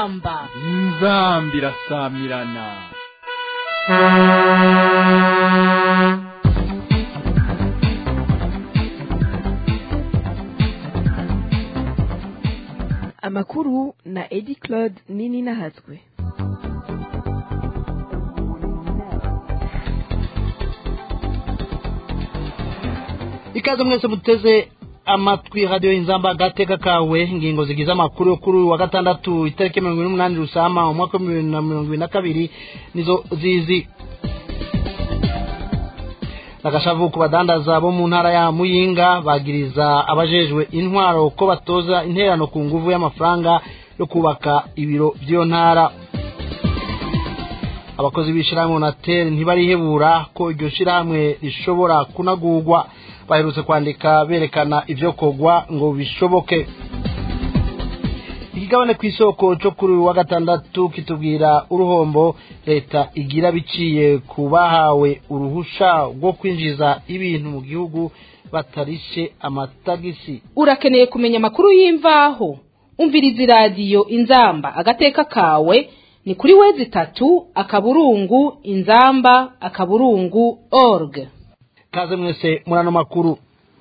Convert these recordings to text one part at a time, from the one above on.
inzamba inzamba irasamirana amakuru na edi claude nini nahatswe ikaze mwese muteze amatwi radiyo inzamba agateka kawe ingingo zigize amakuru yo kuri uyu wa gatandatu itariki mirongo ine n'umunani rusama umwaka wa bibiri na mirongo ibiri na kabiri nizo zizi agashavu ku badandaza bo mu ntara ya muyinga bagiriza abajejwe intwaro ko batoza interano ku nguvu y'amafaranga yo kubaka ibiro by'iyo ntara abakozi b'ishyirahamwe onateri ntibarihebura ko iryo shyirahamwe rishobora kunagurwa baherutse kwandika berekana ibyo kogwa ngo bishoboke ikigabane ku isoko cyo kuri uyu wa gatandatu kitubwira uruhombo leta igira biciye ku bahawe uruhusha rwo kwinjiza ibintu mu gihugu batarishe amatagisi urakeneye kumenya amakuru y'imvaho umviriza iradiyo inzamba agateka kawe ni kuri wezi itatu akaburungu inzamba akaburungu org kaze mwese muri ano makuru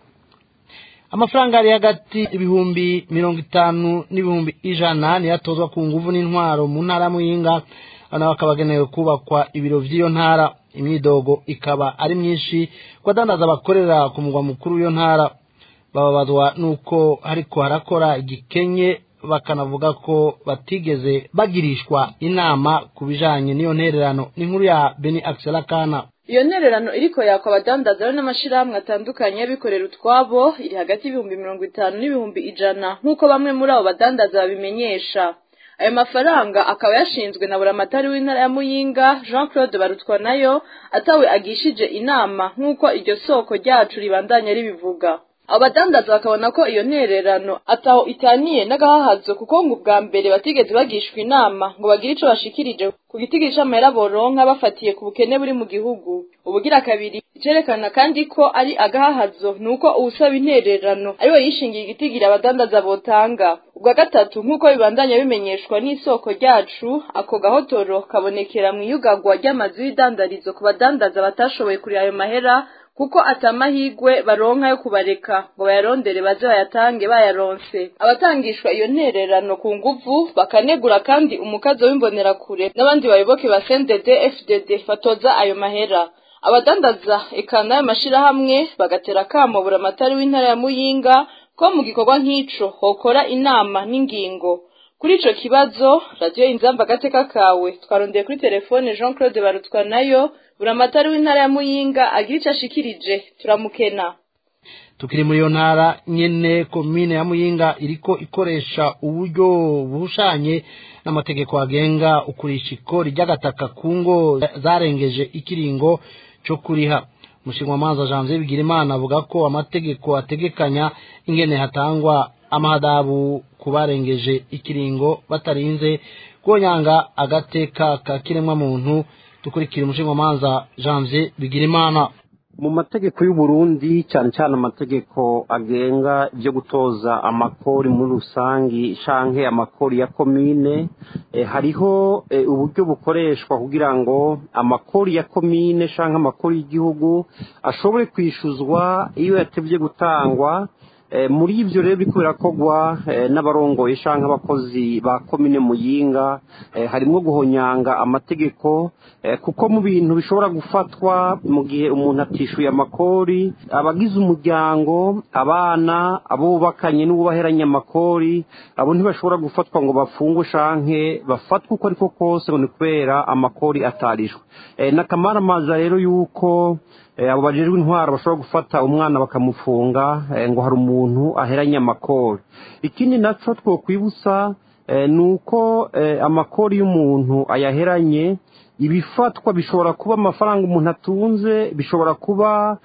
amafaranga ari hagati ibihumbi mirongo itanu n'ibihumbi ijana niyo atozwa ku nguvu n'intwaro mu ntara ya muyinga nawe akaba agenewe kubakwa ibiro by'iyo ntara imyidogo ikaba ari myinshi ku badandaza bakorera ku mugwa mukuru w'iyo ntara bababazwa n'uko ariko harakora igikenye bakanavuga ko batigeze bagirishwa inama ku bijanye n'iyo ntererano n'inkuru ya beni akisela kana iyo ntererano iriko yakwa abadandaza rero n'amashirahamwe atandukanye y'abikorera utwabo iri hagati y'ibihumbi mirongo itanu n'ibihumbi ijana nk'uko bamwe muri abo badandaza babimenyesha ayo mafaranga akaba yashinzwe na buramatari w'intara ya muyinga jean claude barutwa nayo atawe agishije inama nk'uko iryo soko ryacu ribandanya ribivuga abo badandaza bakabona ko iyo ntererano ataho itaniye n'agahahazo kuko ngo ubwa mbere batigeze bagishwa inama ngo bagire ico bashikirije ku gitigiri c'amahera boronka bafatiye ku bukene buri mu gihugu ubugira kabiri icerekana kandi ko ari agahahazo ni uko uwusaba intererano ariwe yishingiye igitigiri abadandaza botanga ubwa gatatu nk'uko bibandanya bimenyeshwa n'isoko ryacu ako gahotoro kabonekera mu iyugagwa ry'amazu y'idandarizo ku badandaza batashoboye kurira ayo mahera kuko atamahigwe baronka yo kubareka ngo bayarondere baze bayatange bayaronse abatangishwa iyo ntererano ku nguvu bakanegura kandi umukazo w'imbonerakure n'abandi bayoboke ba CNDD FDD batoza ayo mahera abadandaza eka n'ayo mashirahamwe bagatera kamo buramatari w'intara ya Muyinga ko mu gikorwa nk'ico hokora inama n'ingingo kuri ico kibazo radiyo inzamba agateka kawe twarondeye kuri telefone Jean Claude Barutwa nayo buramatari w'intara ya Muyinga agira ico ashikirije turamukena tukiri muri iyo ntara nyene komine ya muyinga iriko ikoresha uburyo buhushanye n'amategeko agenga ukurisha ikori ry'agataka ku ngo zarengeje ikiringo co kuriha umushingamanza janvier bigirimana avuga ko amategeko ategekanya ingene hatangwa amahadabu ku barengeje ikiringo batarinze konyanga agateka ka kiremwamuntu dukurikira umushingamanza janvier bigirimana mu mategeko y'uburundi cyane cyane amategeko agenga ibyo gutoza amakori muri rusangi canke amakori ya komine e, hariho e, uburyo bukoreshwa kugira ngo amakori ya komine canke amakori y'igihugu ashobore kwishuzwa iyo yatevye gutangwa muri ibyo rero biriko birakogwa n'abarongoye canke abakozi ba komine muyinga harimwo guhonyanga amategeko kuko mu bintu bishobora gufatwa mu gihe umuntu atishuye amakori abagize umuryango abana abo bubakanye n'ububaheranye amakori abo ntibashobora gufatwa ngo bafungwe canke bafatwe uko ariko kose ngo ni kubera amakori atarishwe n'akamaramaza rero yuko abo bajejwe intwaro bashobora gufata umwana bakamufunga ngo hari umuntu aheranye amakori ikindi naco twokwibutsa ni uko amakori y'umuntu ayaheranye ibifatwa bishobora kuba amafaranga umuntu atunze bishobora kuba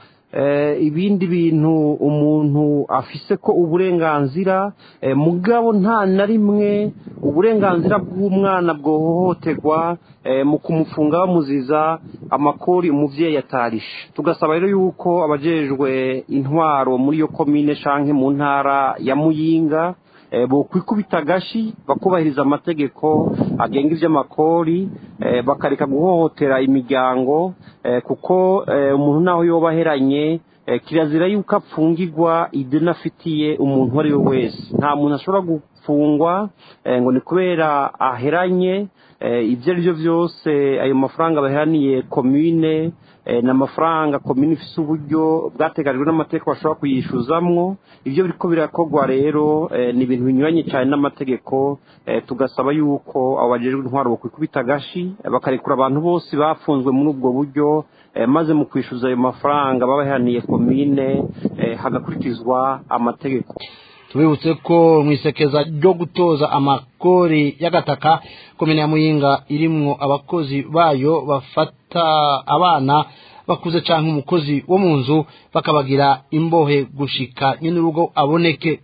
ibindi bintu umuntu afise ko uburenganzira mugabo nta na rimwe uburenganzira bw'umwana bwohohoterwa mu kumufunga bamuziza amakori umubyeyi atarishe tugasaba rero yuko abajejwe intwaro muri iyo komine canke mu ntara ya muyinga bokwikubita agashi bakubahiriza amategeko agenga iby'amakori bakareka guhohotera imiryango kuko umuntu naho yoba aheranye kirazira yuko apfungirwa ideni afitiye umuntu uwo ari we wese nta muntu ashobora gufungwa ngo ni kubera aheranye ibyo ari byo byose ayo mafaranga baheraniye komine ni amafaranga komine ifite uburyo bwateganyijwe n'amategeko bashobora kuyishyuzamwo ibyo biriko birakorwa rero ni ibintu binyuranye cyane n'amategeko tugasaba yuko abo bajejwe intwaro bakwikubita agashi bakarekura abantu bose bafunzwe muri ubwo buryo maze mu kwishyuza ayo mafaranga babaheraniye komine hagakurikizwa amategeko tubibutse ko mu isekeza ryo gutoza amakori y'agataka komine ya muyinga irimwo abakozi bayo bafata abana bakuze cyangwa umukozi wo mu nzu bakabagira imbohe gushika nyine urugo aboneke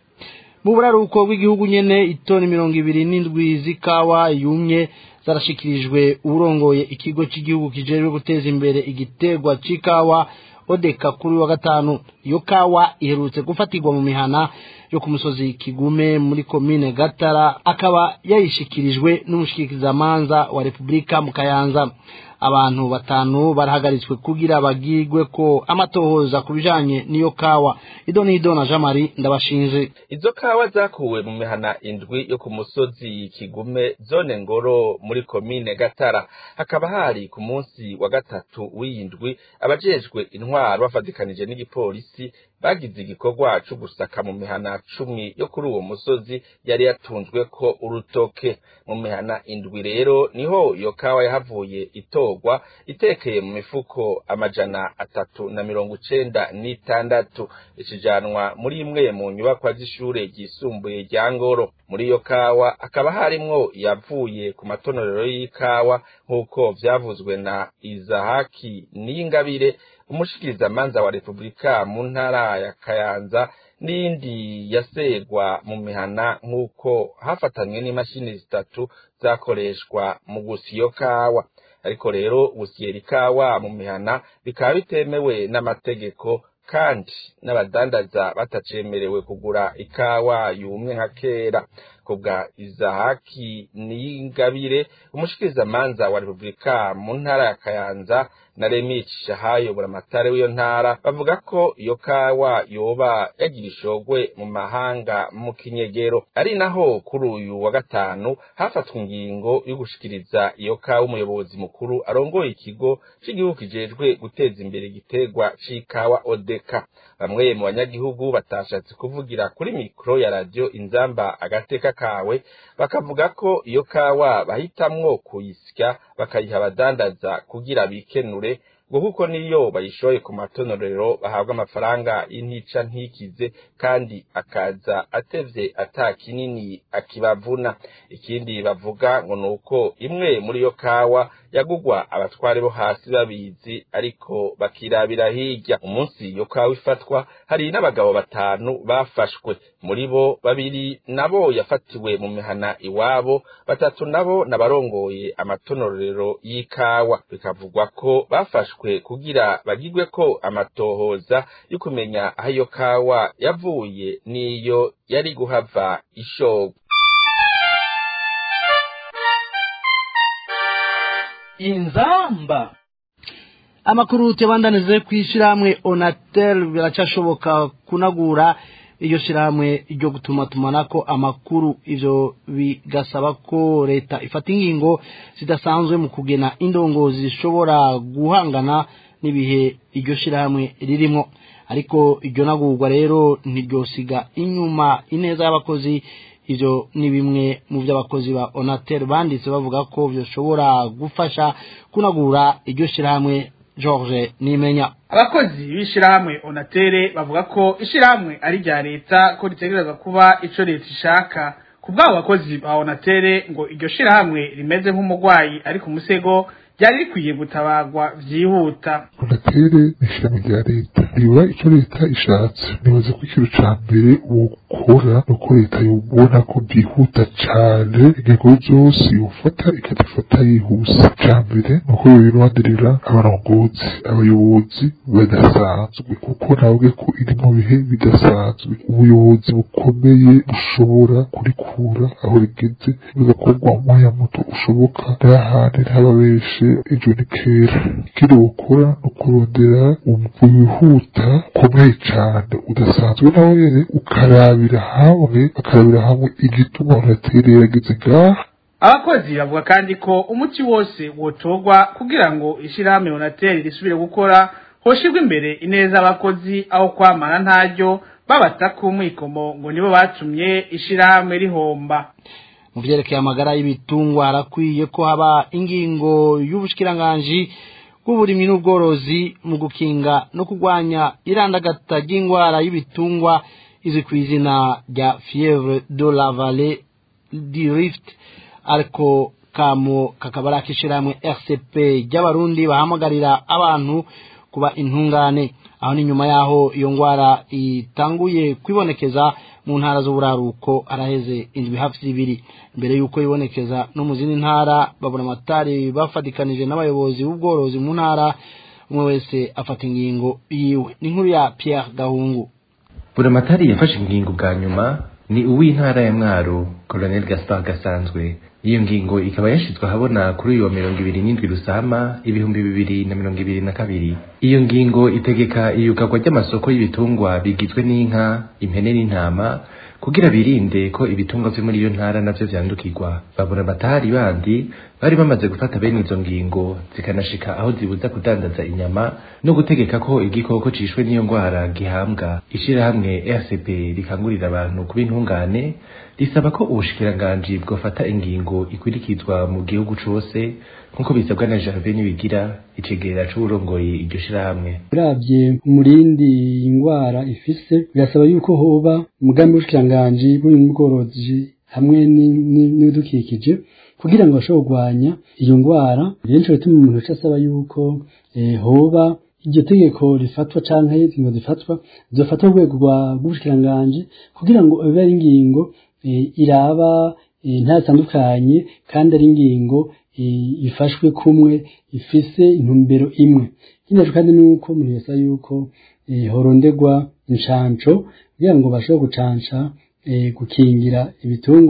mu buraruko bw'igihugu nyene itoni mirongo ibiri n'indwi z'ikawa yumye zarashikirijwe urongoye ikigo cy'igihugu kijejwe guteza imbere igiterwa c'ikawa odeka kuri wa gatanu iyo kawa iherutse gufatirwa mu mihana yo ku musozi kigume muri komine gatara akaba yayishikirijwe n'umushikirizamanza wa repubulika mu kayanza abantu batanu barahagaritswe kugira bagirwe ko amatohoza ku bijanye n'iyo kawa ido n'ido na jean marie ndabashinje izo kawa zakuwe mu mihana indwi yo ku musozi kigume zone ngoro muri komine gatara hakaba hari ku munsi wa gatatu w'iyindwi abajejwe intwaro bafatikanije n'igipolisi bagize igikorwa co gusaka mu mihana cumi yo kuri uwo musozi yari yatunzwe ko urutoke mu mihana indwi rero niho iyo kawa yahavuye itorwa itekeye mu mifuko amajana atatu na mirongo icenda n'itandatu ikijanwa muri imwe mu nyubakwa z'ishure ryisumbuye rya ngoro muri iyo kawa hakaba harimwo yavuye ku matonorero y'ikawa nk'uko vyavuzwe na izahaki n'ingabire umushikirizamanza wa repubulika mu ntara ya kayanza n'indi yasegwa mu mihana nk'uko hafatanywe n'imashini zitatu zakoreshwa mu gusa iyo kawa ariko rero gusiyera ikawa mu mihana bikaba bitemewe n'amategeko kandi n'abadandaza batacemerewe kugura ikawa yumye nka kera kubwa izahaki n'ingabire umushikirizamanza wa repubulika mu ntara ya kayanza na remici shahayo buramatare w'iyo ntara bavuga ko iyo kawa yoba yagira ishogwe mu mahanga mu kinyegero ari naho kuri uyu wa gatanu hafatwa ingingo yo gushikiriza iyo kawa umuyobozi mukuru arongoye ikigo c'igihugu kijejwe guteza imbere igiterwa c'ikawa odeka bamwe mu banyagihugu batashatse kuvugira kuri mikoro ya radiyo inzamba agateka kawe bakavuga ko iyo kawa bahitamwo kuyisya bakayiha abadandaza kugira bikenure ngo kuko niyo bayishoye ku matonorero bahabwa amafaranga y'intica ntikize kandi akaza atevye ata kinini akibavuna ikindi bavuga ngo nuko imwe muri yo kawa yagugwa abatware bo hasi babizi ariko bakirabira hirya umunsi iyo kawa ifatwa hari n'abagabo batanu bafashwe muri bo babiri nabo yafatiwe mu mihana iwabo batatu nabo nabarongoye amatonorero y'ikawa bikavugwa ko bafashwe kugira bagirwe ko amatohoza yo kumenya aho iyo kawa yavuye n'iyo yari guhava ishogwa inzamba amakuru tubandanize ku ishyirahamwe onatel biracashoboka kunagura iryo shyirahamwe ryo gutuma tumanako amakuru ivyo bigasaba ko leta ifata ingingo zidasanzwe mu kugena indongozi zishobora guhangana n'ibihe iryo shyirahamwe ririmo ariko iryo nagurwa rero ntiryosiga inyuma ineza y'abakozi ivyo ni bimwe mu vy'abakozi ba onatel banditse bavuga ko vyoshobora gufasha kunagura iryo shyirahamwe george nimenya abakozi b'ishirahamwe onatere bavuga ko ishirahamwe ari rya leta ko ritegerezwa kuba ico leta ishaka ku bw'abo bakozi ba onatere ngo iryo shirahamwe rimeze nk'umurwayi ari ku musego ryari rikwiye gutabagwa vyihuta onatere ni ishirahamwe rya leta riba ico leta ishatse nibaza ko ikintu ca mbere yokora nuko leta yobona ko byihuta cane ingingo zose yofata ikazifata yihuse ca mbere nuko yoyironderera abarongozi abayobozi badasanzwe kuko nabwe ko iri mu bihe bidasanzwe ubuyobozi bukomeye bushobora kurikura aho rigeze bigakorwa umwanya muto ushoboka n'ahandi ntababeshe ejo ni kera ikindi wokora ni ukurondera wihuta ukomeye cane udasanzwe nawe nyene ukarabira hamwe bakarabira hamwe igituma unatere yageze ngaha abakozi bavuga kandi ko umuti wose wotorwa kugira ngo ishirahamwe onateri risubire gukora hoshirwa imbere ineza abakozi aho kwamana ntaryo babata ku mwikomo ngo nibo batumye ishirahamwe rihomba mu vyerekeye amagara y'ibitungwa harakwiye ko haba ingingo y'ubushikiranganji bw'uburimyi n'ubworozi mu gukinga no kurwanya irandagata ry'ingwara y'ibitungwa izwi ku izina rya fievre de la vallée du rift ariko kamo kakaba ari akishirahamwe rcp ry'abarundi bahamagarira abantu kuba intungane aho ni nyuma yaho iyo ngwara itanguye kwibonekeza mu ntara z'uburaruko araheze indwi hafi zibiri mbere y'uko ibonekeza no mu zindi ntara babona amatari bafatikanije n'abayobozi b'ubworozi mu ntara umwe wese afata ingingo yiwe ni inkuru ya Pierre Gahungu buramatari yafashe ingingo bwa nyuma ni uw'intara ya mwaro colonel gaspar gasanzwe iyo ngingo ikaba yashizwe ahabona kuri uyu wa mirongo ibiri n'indwi rusama ibihumbi bibiri na mirongo ibiri na kabiri iyo ngingo itegeka iyugarwa ry'amasoko y'ibitungwa bigizwe n'inka impene n'intama kugira birinde ko ibitungwa vyo muri iyo ntara navyo vyandukirwa babura amatari bandi bari bamaze gufata bene izo ngingo zikanashika aho zibuza kudandaza inyama no gutegeka ko igikoko cishwe n'iyo ngwara gihambwa ishirahamwe rcp rikangurira abantu kuba intungane risaba ko ubushikiranganji bwofata ingingo ikurikizwa mu gihugu cose nk'uko bisabwa na Gervais Nibigira icegera c'uburongoye iryo shirahamwe uravye umurindi ingwara ifise birasaba yuko hoba umugambi w'ubushikiranganji bw'ubworozi hamwe n'ibidukikije kugira ngo bashobore kurwanya iyo ngwara benshi bituma umuntu aca asaba yuko hoba iryo tegeko rifatwa canke ingingo zifatwa zofatwa ku rwego rw'ubushikiranganji kugira ngo bibe ari ingingo iraba ntatandukanye kandi ari ingingo ifashwe kumwe ifise intumbero imwe ikindi kandi nuko umuntu yasaba yuko horonderwa inshanco kugira ngo bashobore gucanca gukingira ibitungwa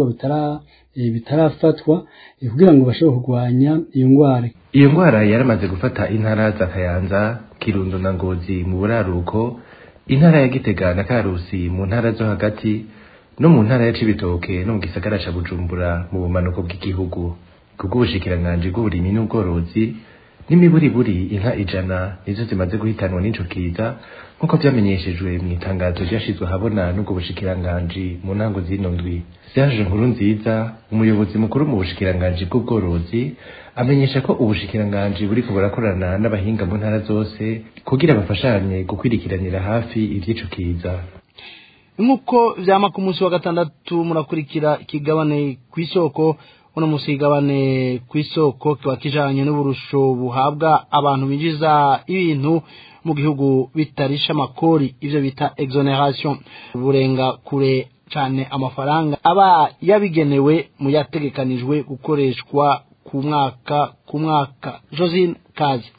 bitarafatwa kugira ngo bashobore kurwanya iyo ngwara iyo ngwara yaramaze gufata intara za kayanza kirundo na ngozi mu buraruko intara ya gitega na karusi mu ntara zo hagati no mu ntara ya cibitoke no mu gisagara ca bujumbura mu bumanuko bw'igihugu kubw'ubushikiranganji bw'uburimyi n'ubworozi n'imiburiburi inka ijana nizo zimaze guhitanwa n'ico kiza nk'uko vyamenyeshejwe mu itangazo ryashizwe ahabona n'ubwo bushikiranganji mu ntango zino ndwi serge nkuru nziza umuyobozi mukuru mu bushikiranganji bw'ubworozi amenyesha ko ubushikiranganji buriko burakorana n'abahinga mu ntara zose kugira bafashanye gukwirikiranira hafi ivy'ico kiza nk'uko vyama ku munsi wa gatandatu murakurikira ikigabane kw'isoko uno munsi igabane kw'isoko kiba kijanye n'uburusho buhabwa abantu binjiza ibintu mu gihugu bitarisha amakori ivyo bita exoneration burenga kure cane amafaranga aba yabigenewe mu yategekanijwe gukoreshwa ku mwaka ku mwaka josine kazi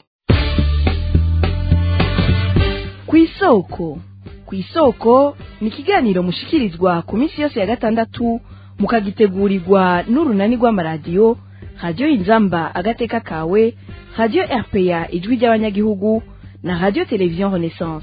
kw'isoko kw'isoko ni ikiganiro mushikirizwa ku minsi yose ya gatandatu mukagitegurirwa n'urunani rw'amaradiyo radiyo inzamba agateka kawe radiyo rpa ijwi ry'abanyagihugu na radiyo televiziyo renaissance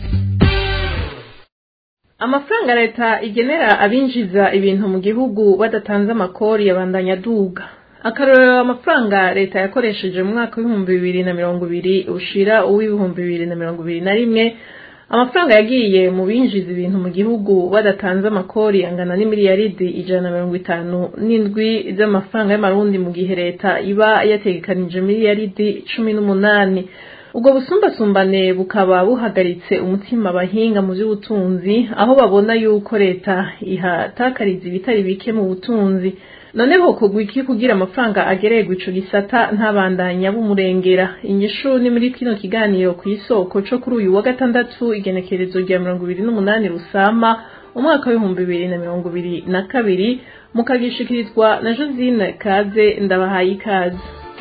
amafaranga leta igenera abinjiza ibintu mu gihugu badatanze amakori yabandanya aduga akarorero amafaranga leta yakoresheje mu mwaka w'ibihumbi bibiri na mirongo ibiri ushira uw'ibihumbi bibiri na mirongo ibiri na rimwe amafaranga yagiye mu binjiza ibintu mu gihugu badatanze amakori angana n'imiliyaridi ijana na mirongo itanu n'indwi z'amafaranga y'amarundi mu gihe leta iba yategekanije miliyaridi cumi n'umunani ubwo busumbasumbane bukaba buhagaritse umutima abahinga mu by'ubutunzi aho babona yuko leta ihatakariza ibitari bike mu butunzi noneho kugwa iki kugira amafaranga agererwa ico gisata ntabandanya bumurengera inyishu ni muri kino kiganiro ku isoko co kuri uyu wa gatandatu igenekerezo rya mirongo ibiri n'umunani rusama umwaka w'ibihumbi bibiri na mirongo ibiri na kabiri mukagishikirizwa na josine kaze ndabahaye ikaze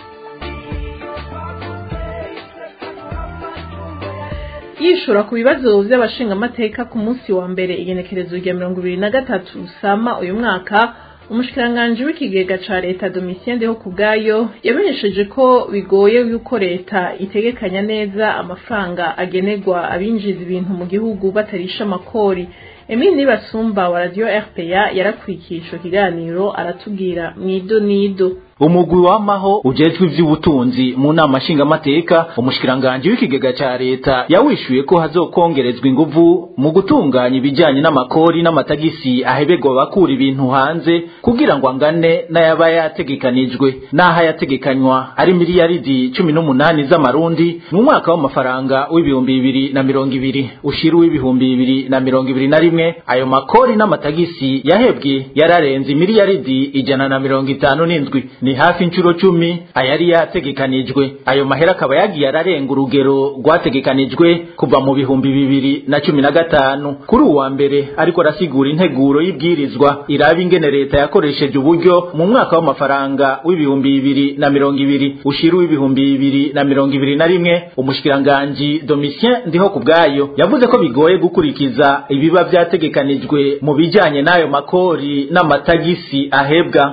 yishura ku bibazo by'abashingamateka ku munsi wa mbere igenekerezo rya mirongo ibiri na gatatu sama uyu mwaka umushikiranganji w'ikigega ca leta domitien ndeho ku bwayo yamenyesheje ko bigoye yuko leta itegekanya neza amafaranga agenerwa abinjiza ibintu mu gihugu batarisha amakori emile nibasumba wa radiyo rpa yarakurikiye ico kiganiro aratubwira mwido nido umugwi wamaho ujejwe ivy'ubutunzi mu nama nshingamateka umushikiranganji w'ikigega ca leta yawishuye ko hazokongerezwa inguvu mu gutunganya ibijanye n'amakori n'amatagisi ahebegwa bakura ibintu hanze kugira ngo angane n'ayaba yategekanijwe n'aho yategekanywa ari miliyaridi cumi n'umunani z'amarundi mu mwaka w'amafaranga w'ibihumbi bibiri na mirongo ibiri ushira w'ibihumbi bibiri na mirongo ibiri na rimwe ayo makori n'amatagisi yahebwe yararenze miliyaridi ijana na mirongo itanu n'indwi ni hafi inshuro cumi ayari yategekanijwe ayo mahera akaba yagiye ararenga urugero rwategekanijwe kuva mu bihumbi bibiri na cumi na gatanu kuri uwa mbere ariko arasigura integuro y'ibwirizwa iraba ingene leta yakoresheje uburyo mu mwaka w'amafaranga w'ibihumbi bibiri na mirongo ibiri ushira w'ibihumbi bibiri na mirongo ibiri na rimwe umushikiranganji domitien ndiho ku bwayo yavuze ko bigoye gukurikiza ibiba vyategekanijwe mu bijanye n'ayo makori n'amatagisi ahebwa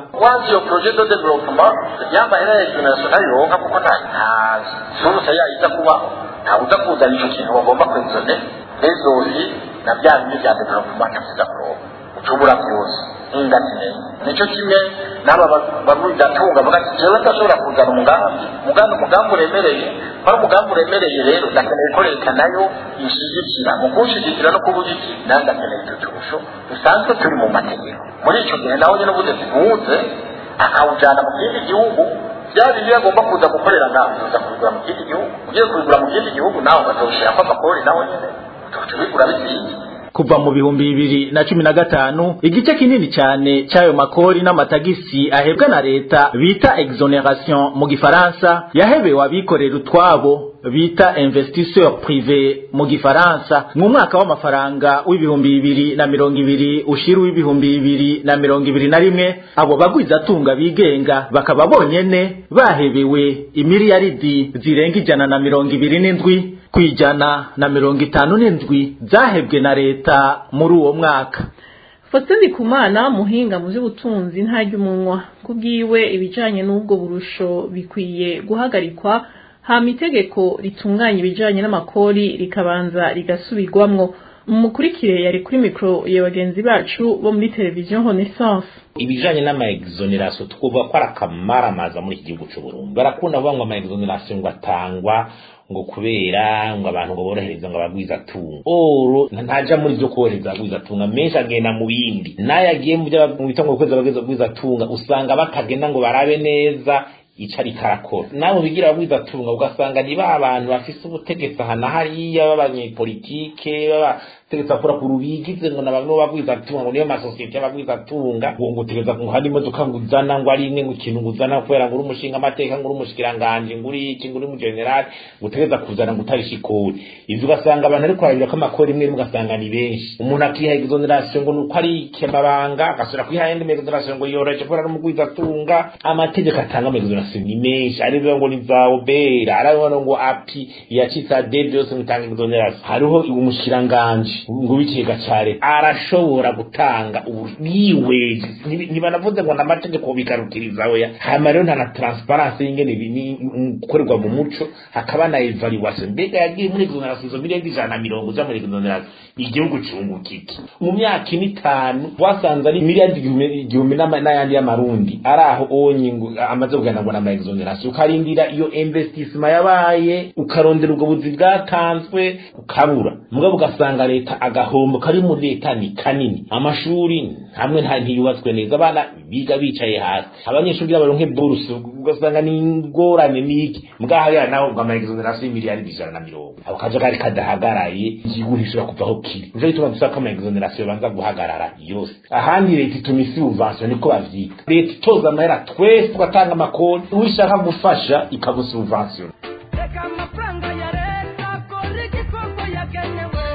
development y'amahera ya international yonka kuko nta nta suruse yayiza kubaho ntawe uza kuzana ico kintu bagomba kwezone rezosi na bya bindi bya development ntavuza kuronka ucubura byose ingatineye nico kimwe n'aba bamudatunga bavuga ati jewe ndashobora kuzana umugambi umugambi umugambi uremereye ari umugambi uremereye rero ndakeneye ko leta nayo ishigikira mu kuwushigikira no kuvuga iki nanjye ndakeneye ututurusho dusanzwe turi mu mategeko muri ico gihe nawe nyene ubuze zihuze akawujyana mu kindi gihugu bya bindi agomba kuza gukorera nawe uza kubigura mu kindi gihugu ugiye kubigura mu kindi gihugu nawe ukazawushyira ko amakori nawe nyine tubigura bizingi kuva mu bihumbi bibiri na cumi na gatanu igice kinini cyane cy'ayo makori n'amatagisi ahebwa na leta bita exoneration mu gifaransa yahebewe abikorera utwabo bita investisseur privé mu gifaransa mu mwaka w'amafaranga w'ibihumbi bibiri na mirongo ibiri ushira w'ibihumbi bibiri na mirongo ibiri na rimwe abo bagwizatunga bigenga bakaba bonyene bahebewe imiliyaridi zirenga ijana na mirongo ibiri n'indwi kwijana na mirongo itanu n'indwi zahebwe na leta muri uwo mwaka Faustin Ndikumana muhinga mu by'ubutunzi ntajya umunwa kubwiwe ibijanye n'ubwo burusho bikwiye guhagarikwa hama itegeko ritunganya ibijanye n'amakori rikabanza rigasubirwamwo umukurikire yari kuri mikro ya bagenzi bacu bo muri televiziyo Renaissance ibijanye n'amaexoneration twuvuga ko ari akamaramaza muri iki gihugu c'uburundi barakunda kuvuga ngo amaexoneration ngo atangwa ngo kubera ngo abantu ngo borohereza ngo abagwiza tunga oro ntaja muri byo korohereza abagwiza tunga menshi agenda mu bindi nayo agiye mu byo bita ngo kweza abagwiza tunga usanga batagenda ngo barabe neza ico ariko arakora nawe bigira abagwiza tunga ugasanga ni ba bantu bafise ubutegetsi aha na hariya b'abanyepolitike b'abategetsi bakora ku rubigize ngo nabamwe bagwiza tunga ngo niyo masosiyete y'abagwiza tunga ngo ngo utegereza ngo hari imodoka ngo uzana ngo ari imwe ngo ikintu ngo uzana kubera ngo uri umushinga amateka ngo uri umushikiranganje ngo uri iki ngo uri umugenerali ngo utegereza kuzana ngo utarisha ikori ivyo ugasanga abantu ariko barabira ko amakori imwe rimwe ugasanga ni benshi umuntu akiha exoneration ngo nuko ari ikemabanga agasubira kwiha yindi exoneration ngo yoroheje kubera ari umugwiza tunga amategeko atanga exoneration ni menshi ari ngo ni za obera ari ngo api yacitsa dede yose mutanga exoneration hariho umushikiranganje ngo w'ikigega ca leta arashobora gutanga ubwiweje ntibanavuze ngo n'amategeko bigarukiriza oya hama rero nta na transparency y'ingene gukorerwa mu muco hakaba na evaluation mbega yagiye muri exoneration izo miliyoni ijana na mirongo uja muri exoneration igihugu cunguka iki mu myaka ine itanu wasanze ari miliyari igihumbi n'ayandi y'amarundi ari aho onye amaze kugana ngo n'ama exoneration ukarindira iyo investissement yabaye ukarondera ubwo buzi bwatanzwe ukabura mugabo ugasanga leta agahombo kari muri leta ni kanini amashuri hamwe nta ntiyubatswe neza abana biga bicaye hasi abanyeshuri baronke buruse ugasanga ni ingorane niki mbwahariya naho ngo ama exoneration y'imiliyari ijana na mirongo ako kajagari kadahagaraye igihugu ntishobora kuvaho kiri nico gituma dusaba ko ama exoneration banza guhagarara yose ahandi leta ituma isi subvention niko bavyita leta itoza amahera twese tugatanga amakoni uwishaka gufasha ikagusubvention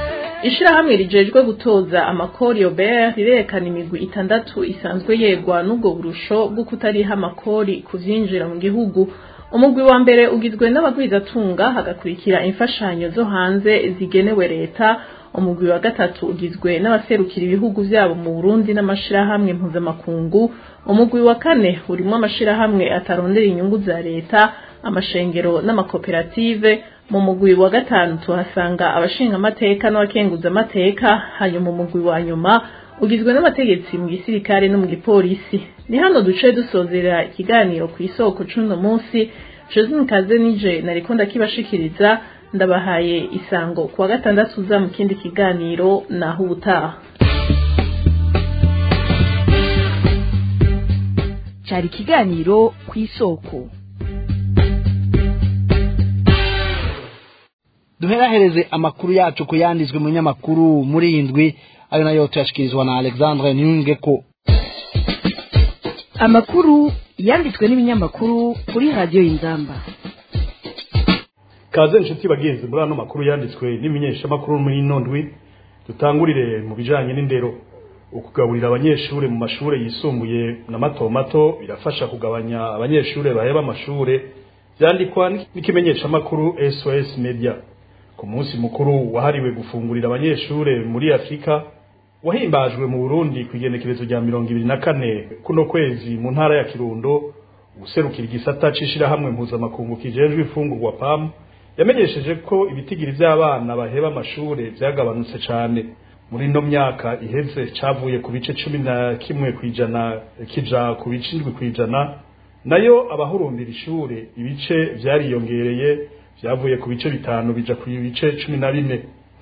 ishirahamwe rijejwe gutoza amakori Robert rirerekana imigwi itandatu isanzwe yegwa n'ubwo burusho bwo kutariha amakori ku vyinjira mu gihugu umugwi wa mbere ugizwe n'abagwizatunga hagakurikira imfashanyo zo hanze zigenewe leta umugwi wa gatatu ugizwe n'abaserukira ibihugu vyabo mu Burundi n'amashirahamwe mpuzamakungu umugwi wa kane urimo amashirahamwe atarondera inyungu za leta amashengero n'amakoperative mu mugwi wa gatanu tuhasanga abashinga amateka n'abakenguza amateka hanyuma umugwi wa nyuma ugizwe n'abategetsi mu gisirikare no mu gipolisi ni hano duce dusozera ikiganiro ku isoko c'uno munsi Josine Kaze nije nariko ndakibashikiriza ndabahaye isango kuwa gatandatu uza mu kindi kiganiro naho ubutaha cyari ikiganiro ku isoko duherahereze amakuru yacu ku yanditswe mu nyamakuru muri iyi ndwi ayo nayo tuyashyikirizwa na alexandre niyungeko amakuru yanditswe n'ibinyamakuru kuri radiyo y'inzamba kaze inshuti bagenzi muri ano makuru yanditswe n'imenyeshamakuru muri ino ndwi dutangurire mu bijanye n'indero ukugaburira abanyeshure mu mashure yisumbuye na mato mato birafasha kugabanya abanyeshure baheba amashure vyandikwa n'ikimenyeshamakuru SOS Media ku munsi mukuru wahariwe gufungurira abanyeshure muri Afrika wahimbajwe mu Burundi ku igenekerezo rya mirongo ibiri na kane kuno kwezi mu ntara ya Kirundo userukira igisata c'ishirahamwe mpuzamakungu kijejwe ifungurwa PAM yamenyesheje ko ibitigiri vy'abana baheba amashure vyagabanutse cane muri ino myaka iheze cavuye ku bice cumi na kimwe kw'ijana kija ku bice indwi kw'ijana nayo abahurumbira ishure ibice vyariyongereye vyavuye ku bice bitanu bija ku bice cumi na bine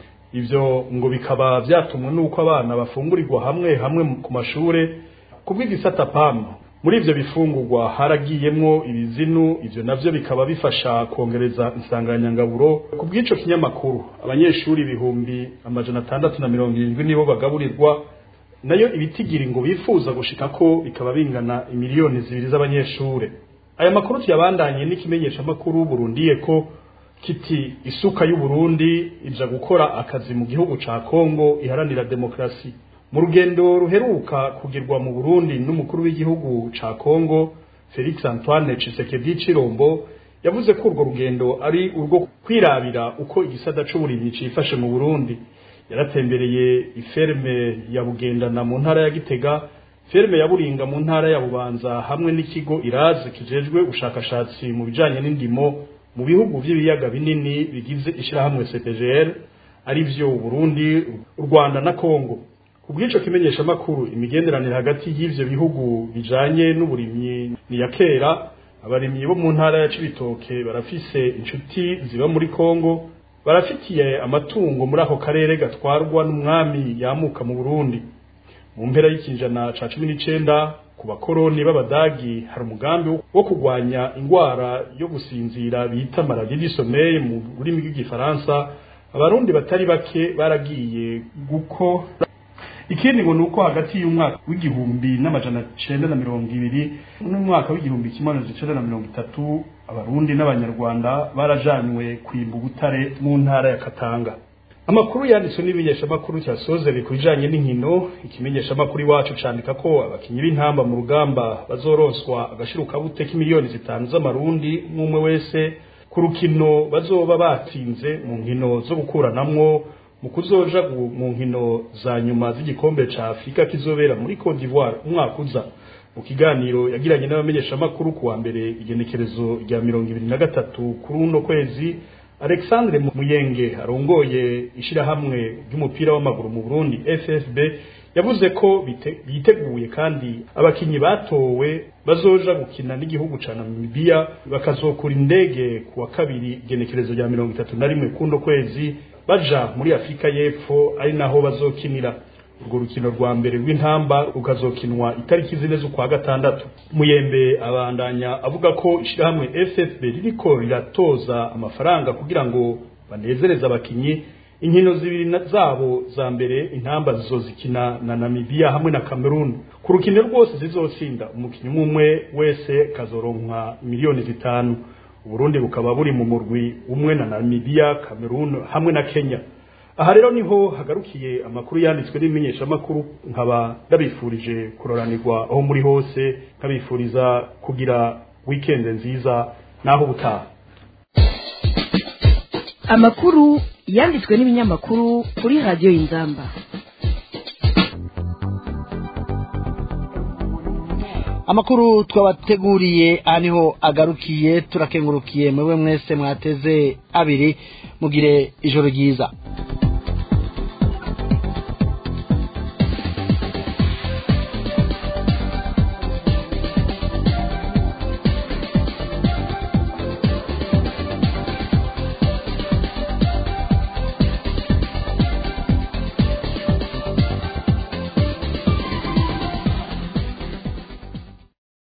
ivyo ngo bikaba vyatumwe n'uko abana bafungurirwa hamwe hamwe ku mashure kubw'igisata PAM muri ivyo bifungurwa haragiyemwo ibizinu ivyo navyo bikaba bifasha kongereza insanganyangaburo ku bw'ico kinyamakuru abanyeshuri ibihumbi amajana atandatu na mirongo irindwi nibo bagaburirwa nayo ibitigiri ngo bifuza gushika ko bikaba bingana imiliyoni zibiri z'abanyeshure aya makuru tuyabandanye n'ikimenyeshamakuru burundiye ko kiti isuka y'uburundi ija gukora akazi mu gihugu ca kongo iharanira demokrasi mu rugendo ruheruka kugirwa mu burundi n'umukuru w'igihugu ca kongo felix antoine cisekedi cirombo yavuze ko urwo rugendo ari urwo kwirabira uko igisata c'uburimyi cifashe mu burundi yaratembereye iferme ya bugendana mu ntara ya gitega ferme ya buringa mu ntara ya bubanza hamwe n'ikigo irazi kijejwe ubushakashatsi mu bijanye n'indimo mu bihugu vy'ibiyaga binini bigize ishirahamwe CPGL ari vyo Burundi u Rwanda na Kongo kubw'ico kimenyesha makuru imigenderanire hagati y'ivyo bihugu bijanye n'uburimyi ni ya kera abarimyi bo mu ntara ya Cibitoke barafise inshuti ziba muri Kongo barafitiye amatungo muri ako karere gatwarwa n'umwami yamuka mu Burundi mu mpera y'ikinjana ca cumi n'icenda ku bakoroni b'abadagi hari umugambi wo kurwanya ingwara yo gusinzira bita maladie du sommeil mu rurimi rw'igifaransa abarundi batari bake baragiye guko ikindi ngo nuko hagati y'umwaka w'igihumbi n'amajana cenda na mirongo ibiri n'umwaka w'igihumbi kimwe amajana cenda na mirongo itatu abarundi n'abanyarwanda barajanywe kwimba ubutare mu ntara ya katanga amakuru yanditswe n'ibimenyeshamakuru cyasozere ku bijanye n'inkino ikimenyeshamakuru iwacu candika ko abakinyi b'intamba mu rugamba bazoronswa agashirukabute k'imiliyoni zitanu z'amarundi umwe wese ku rukino bazoba batsinze mu nkino zo gukuranamwo mu kuzoja mu nkino za nyuma z'igikombe ca afurika kizobera muri cote d'ivoire umwaka uza mu kiganiro yagiranye n'abamenyeshamakuru kuwa mbere igenekerezo rya mirongo ibiri na gatatu kuri uno kwezi Alexandre Muyenge arongoye ishirahamwe ry'umupira w'amaguru mu Burundi FFB yavuze ko biteguye kandi abakinyi batowe bazoja gukina n'igihugu ca Namibia bakazokura indege kuwa kabiri genekerezo rya mirongo itatu na rimwe kundo kwezi baja muri Afrika y'Epfo ari naho bazokinira urwo rukino rwa mbere rw'intamba rukazokinwa itariki zine z'ukwa gatandatu muyembe abandanya avuga ko ishirahamwe FFB ririko riratoza amafaranga kugira ngo banezereze abakinyi inkino zibiri zabo za mbere intamba zizozikina na Namibia hamwe na Cameroon ku rukino rwose zizotsinda umukinyi umwe wese kazoronka miliyoni zitanu Uburundi bukaba buri mu murwi umwe na Namibia Cameroon hamwe na Kenya aha rero niho hagarukiye amakuru yanditswe n'imenyeshamakuru nkaba ndabifurije kuroranirwa aho muri hose nkabifuriza kugira wikende nziza naho ubutaha amakuru yanditswe n'ibinyamakuru kuri radiyo y'inzamba amakuru twabateguriye aha niho agarukiye turakengurukiye mwewe mwese mwateze abiri mugire ijoro ryiza